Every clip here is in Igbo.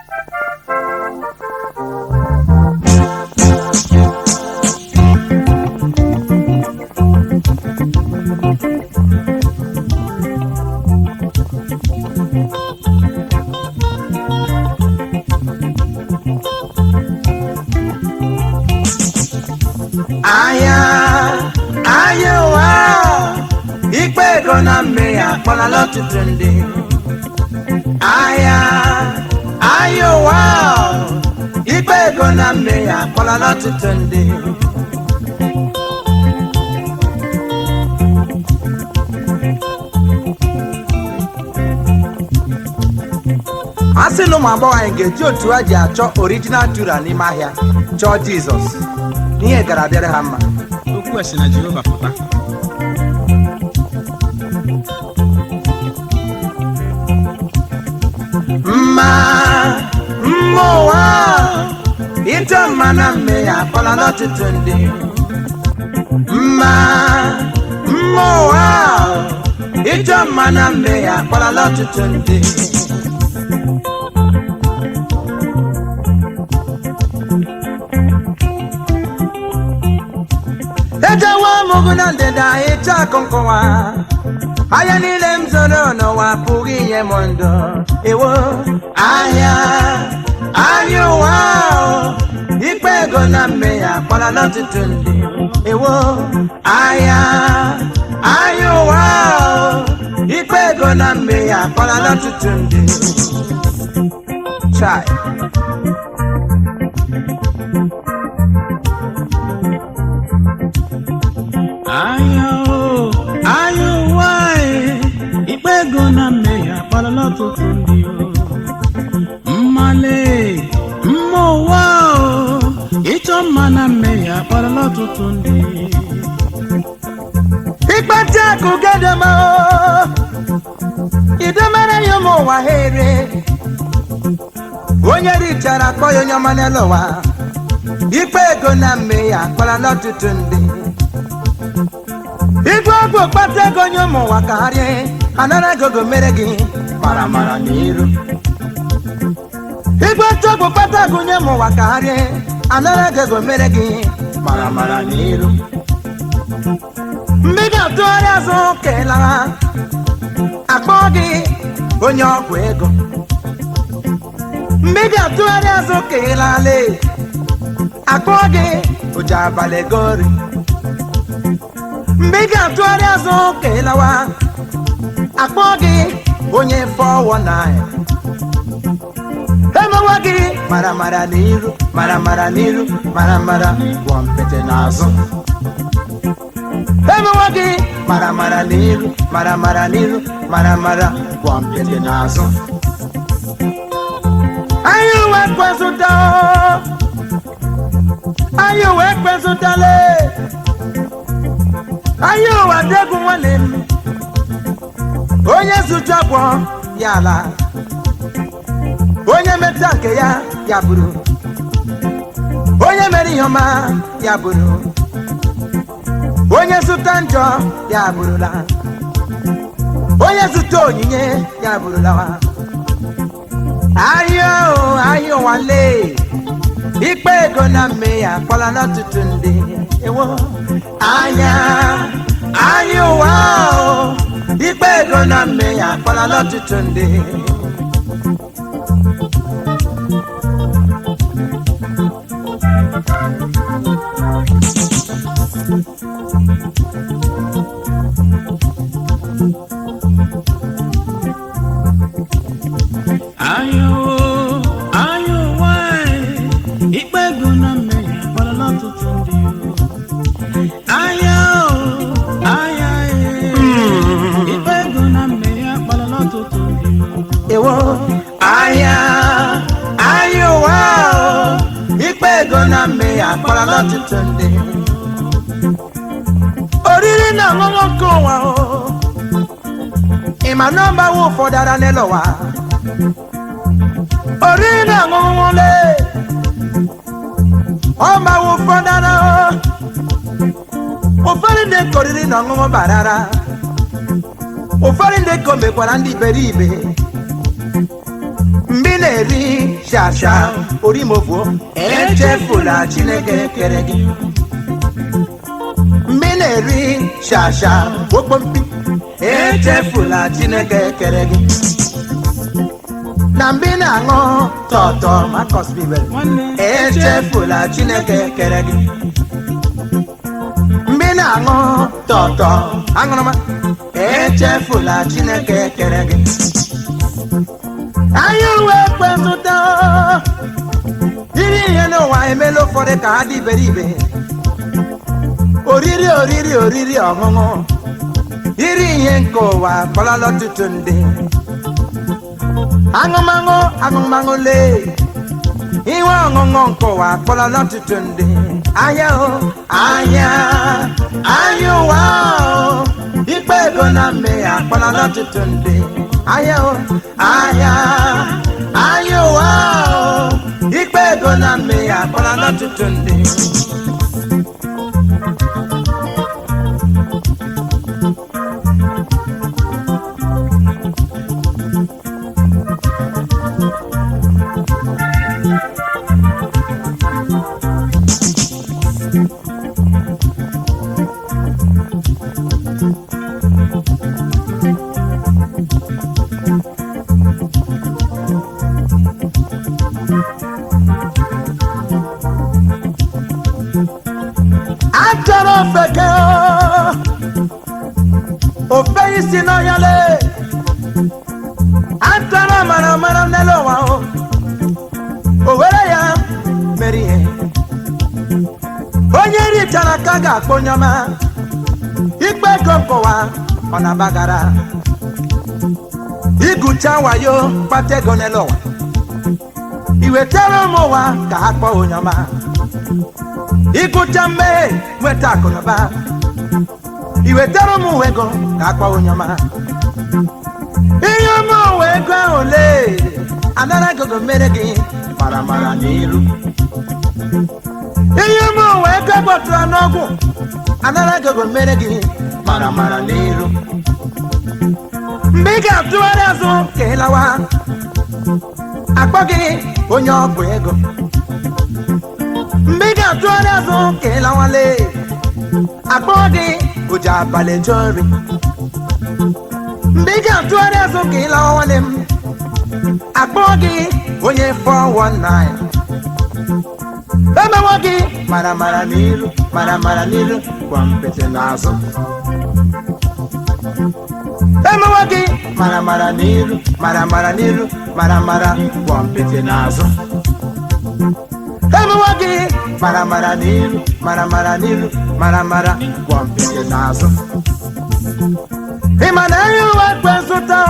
anya anya ụwa ikpe ego na mmehie akpọlala ọtụtụ ndị anya anya ụwa ikpe ego na mmehie akpọlala ọtụtụ ndị a sị na ụmụ agbọghọ anyị ga-eji otu ha ji achọ orijinal tura n'ime ahịa chọọ jizọs ihe gara abịara ha mma okwu a si na jehova pụta mma mma ụwa ịchọ mma na mmehie akpọla n'ọtụtụ ndị mma mma ụwa ịchọ mma na mmehie akpọla n'ọtụtụ ndị ejewe mụgụ na ndịda ịchọ akụ nkụwa ahịa niile m zoro n'ụwa apụghị inye m ndụ ewo ahịa ahịa ụwa ahụ, ikpe ego na mmehie akpọla n'ọtụtụ ndị ewo ahịa ahịa ụwa ahụ, ikpe ego na mmehie akpọla n'ọtụtụ ndị Chai. anya o anya ụwa e, ikpe ego na mmehie akparala ọtụtụ ndị o mmale mma ụwa o ịchọ mma na mmehie akparala ọtụtụ ndị ikpete akụ gedema idemere ya ụmụ ụwa ha ere onye richara akpọ ya onye ọma n'elu ụwa ikpe ego na mmehie akpara n'ọtụtụ ndị igwe ọgwụ kpata ego onye ụmụ ụwa ka ha rie anara gogo mere gị mara mara n'iru igwe ọgwụ kpata ego onye ụmụ ụwa ka ha rie anara gogo mere gị mara mara n'iru mgbe ị ga-atụgharị azụ kelara akpọ gị onye ọgwụ ego mgbe ị ga-atụgharị azụ kelale akpọ gị oji abalị gori mgbe ị ga-atụgharị azụ kelawa akpọ gị onye fọwọ na emewa gị mara mara n'iru mara mara n'iru mara mara gwọ mpete n'azụ emewa gị mara mara n'iru mara mara n'iru mara mara gwọ mpete n'azụ anyị uwe kwezụta anyị uwe kwezụtale anyị ụwa degwu nwanne m onye zụju agwọ ya ala onye meta nke ya ya bụrụ onye mere ihe ọma ya bụrụ onye zụta njọ ya bụrụla onye zụta onyinye ya bụrụla ahịa o ahịa ụwa lee ikpe ego na mmehie akpọla n'ọtụtụ ndị ewo anya anya ụwa o ikpe ego na mmehie akpọla n'ọtụtụ ndị anya o anya ụwa e, ikpe ego na mmehie akparala ọtụtụ ndị o anya o anya e, ikpe ego na mmehie akparala ọtụtụ ndị o ewo anya anya ụwa o ikpe ego na mmehie akpọla n'ọtụtụ ndị oriri na ọṅụṅụ nke ụwa o ịma na ọgbawa ụfọdụ ara n'elu ụwa oriri na ọṅụṅụ le ọgbawa ụfọdụ ara o ụfọdụ ndị ka oriri na ọṅụṅụ barara ụfọdụ ndị ka o mekwara ndị iberibe mgbe ị na-eri shasha orimofuo echefula chineke kere gị mgbe ị na-eri shasha okpompi echefula chineke kere gị na mgbe ị na-aṅụ tọtọ makọs bibel nwanne echefula chineke kere gị mgbe ị na-aṅụ tọtọ aṅụrụma echefula chineke kere gị anyị uwe kpezụta iri ihe n'ụwa emela ụfọdụ ka ha dị iberibe oriri oriri oriri ọṅụṅụ iri ihe nke ụwa kpọlala ọtụtụ ndị aṅụmaṅụ aṅụmaṅụ lee ihe ọṅụṅụ nke ụwa akpọrọla ọtụtụ ndị ahịa o ahịa ahịa ụwa o ikpe ego na mmehie akpọrọla ọtụtụ ndị ahịa o ahịa ahịa ụwa o ikpe ego na mmehie akpọrọla ọtụtụ ndị achọrọ ofeke ofe isi n'ọhịa le achọrọ mara mara n'elu ụwa o o were ya mere ihe onye richara ka ga-akpọ onye ọma ikpe ego nkụwa ọ na-agbagara igụcha wayo kpata ego n'elu ụwa iwetara ụmụ ụwa ka ha kpọọ onye ọma ịgụcha mmehie nweta akụnụba iwetara ụmụ ụwa ego ka akpa onye ọma ihe ụmụ ụwa ego ahụ lee anara gogo mere gị mara mara n'iru ihe ụmụ ụwa ego gbọtụrụ n'ọgwụ anara gogo mere gị mara mara n'iru mgbe ị ga-atụgharị azụ ka ị lawa akpọ gị onye ọgwụ ego mgbe ị ga-atụgharị azụ ka ị lawale akpọ gị ụja abalị jụọ nri mgbe ị ga-atụgharị azụ ka ị lawa nwanne m akpọ gị onye 419 emewo gị mara mara n'iru mara mara n'iru gwa mpete n'azụ emewo gị mara mara n'iru mara mara n'iru mara mara gwa mpete n'azụ emewo gị mara mara n'iru mara mara n'iru mara mara gwọ mpete n'azụ ị ma na anyị uwe kpe zụta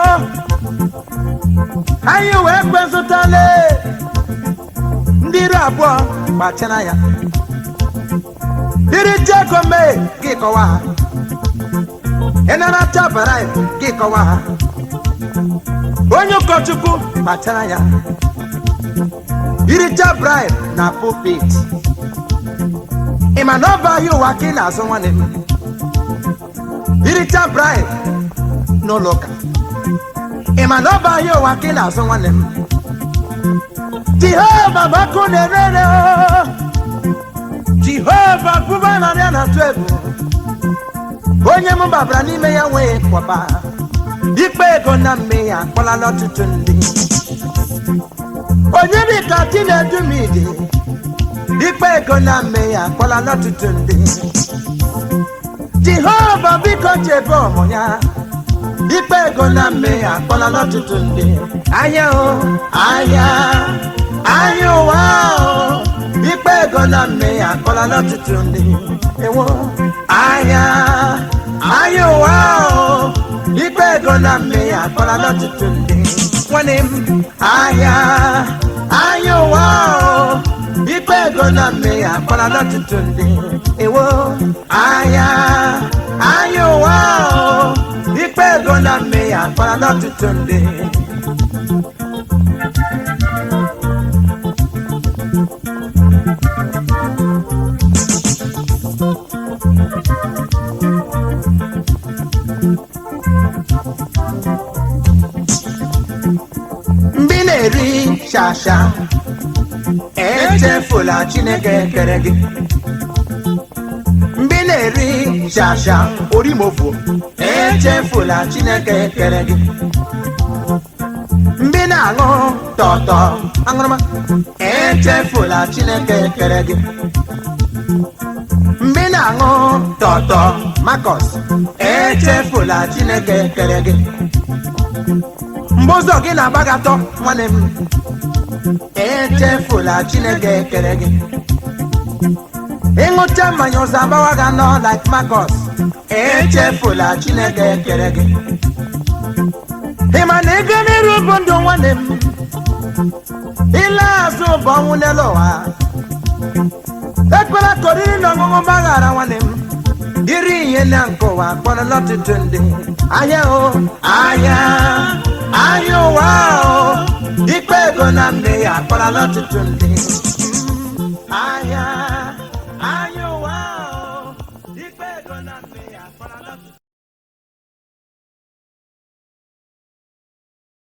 anyị uwe kpe zụtale ndị iri abụọ gbachara ya iri jego mee gị kọwa ha ịnara chabara gị kọwa ha onye ụkọchukwu gbachara ya iricha bribe na pulpit ị ma na ọ bụ ahịa ụwa ka ị na-azụ nwanne m iricha bribe n'ụlọ ụka ị ma na ọ bụ ahịa ụwa ka ị na-azụ nwanne m jehova bụ ọkụ na-ere ere o. jehova bụba narị a na-atụ egwu onye m babara n'ime ya nwee kwaba ikpe ego na mmehie akpọlala ọtụtụ ndị onye dị ka chinedu midi ikpe ego na mmehie akpọlala ọtụtụ ndị jehova biko chebe ọmụ ya ikpe ego na mmehie akpọlala ọtụtụ ndị anya o anya anya ụwa o ikpe ego na mmehie akpọlala ọtụtụ ndị ewo anya anya ụwa o ikpe ego na mmehie akpọlala ọtụtụ ndị nwanne m ahịa ahịa ụwa o ikpe ego na mmehie akpọlala ọtụtụ ndị ewo ahịa ahịa ụwa o ikpe ego na mmehie akpọlala ọtụtụ ndị mgbe ị na-eri shasha echefula chineke kere gị mgbe ị na-eri shasha orimofu echefula chineke kere gị mgbe ị na-aṅụ tọtọ aṅụrụma echefula chineke kere gị mgbe ị na-aṅụ tọtọ makọs echefula chineke kere gị mgbe ụzọ gị na-agbagatọ nwanne m echefula chineke kere gị ịṅụcha mmanya ụzọ agbawa gị anọ like makọs echefula chineke kere gị ị ma na ego n'iru bụ ndụ nwanne m ile azụ bụ ọnwụ n'elu ụwa ekwela ka oriri na ọṅụṅụ gbaghara nwanne m iri ihe na nke ụwa kpọrọla ọtụtụ ndị ahịa o ahịa ahịa ụwa o ikpe ego na mme ya akpọrọla ọtụtụ ndị